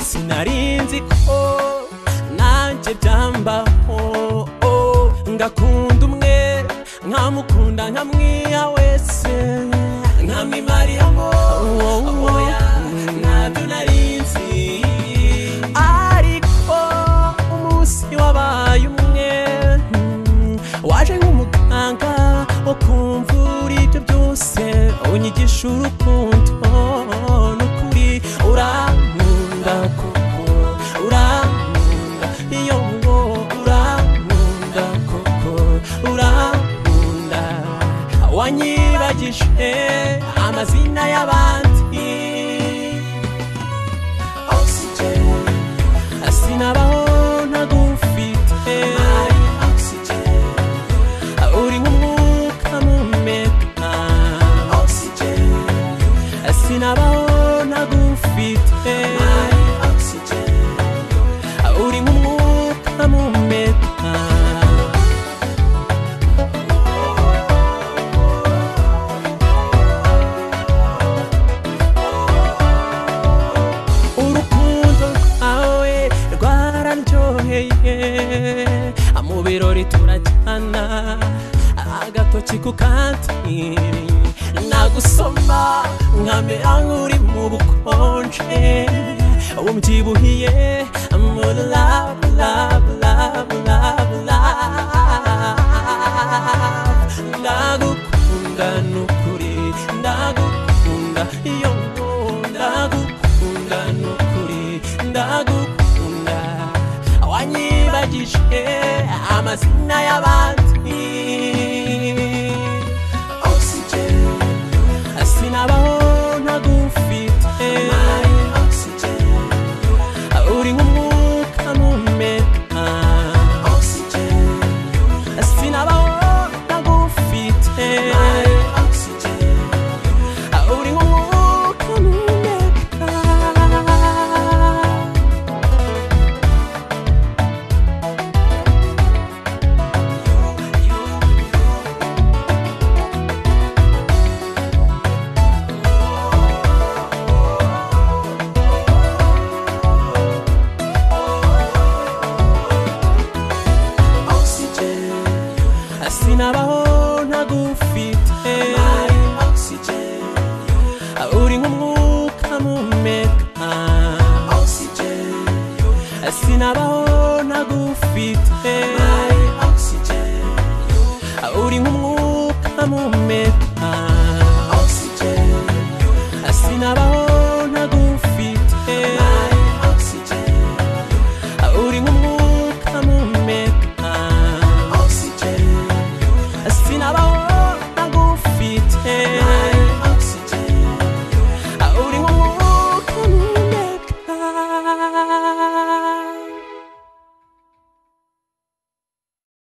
sinarinzi ko nanjye byambaho ngakunda umwe nkamukunda nkamwiha wese nkamwimariyamo oya ntabyo narinzi ariko umunsi wabaye umwe mm, waje nk'umuganga wo kumvura ibyo byose unyigisha urukundo n'ukuri urankunda koko urankunda iyo ngo urankunda koko urankunda wanyibagije amazina y'abandi oxygen sinabaho ntagufite oxygen uri nk'umwuka mpumeka oxygen sinabaho ntagufite oxygen uri nk'umwuka mpumeka urukundo rwawe rwararyoheye mu birori turajyana agatoki ku kandi nagusoma nkamera nk'uri mu bukonje umbyibuhiye mu love love love love love ndagukunda nukuri ndagukunda iyo ndagukunda nukuri ndagukunda wanyibagije amazina y'abandi oxygen sinabaho ntagufite oxygen uri nk'umwuka mpumeka oxygen sinabaho ntagufite oxygen uri nk'umwuka mpumeka oxygen sinabaho ntagufite oxygen uri nk'umwuka mpumeka oxygen sinabaho ntagufite oxygen uri nk'umwuka mpumeka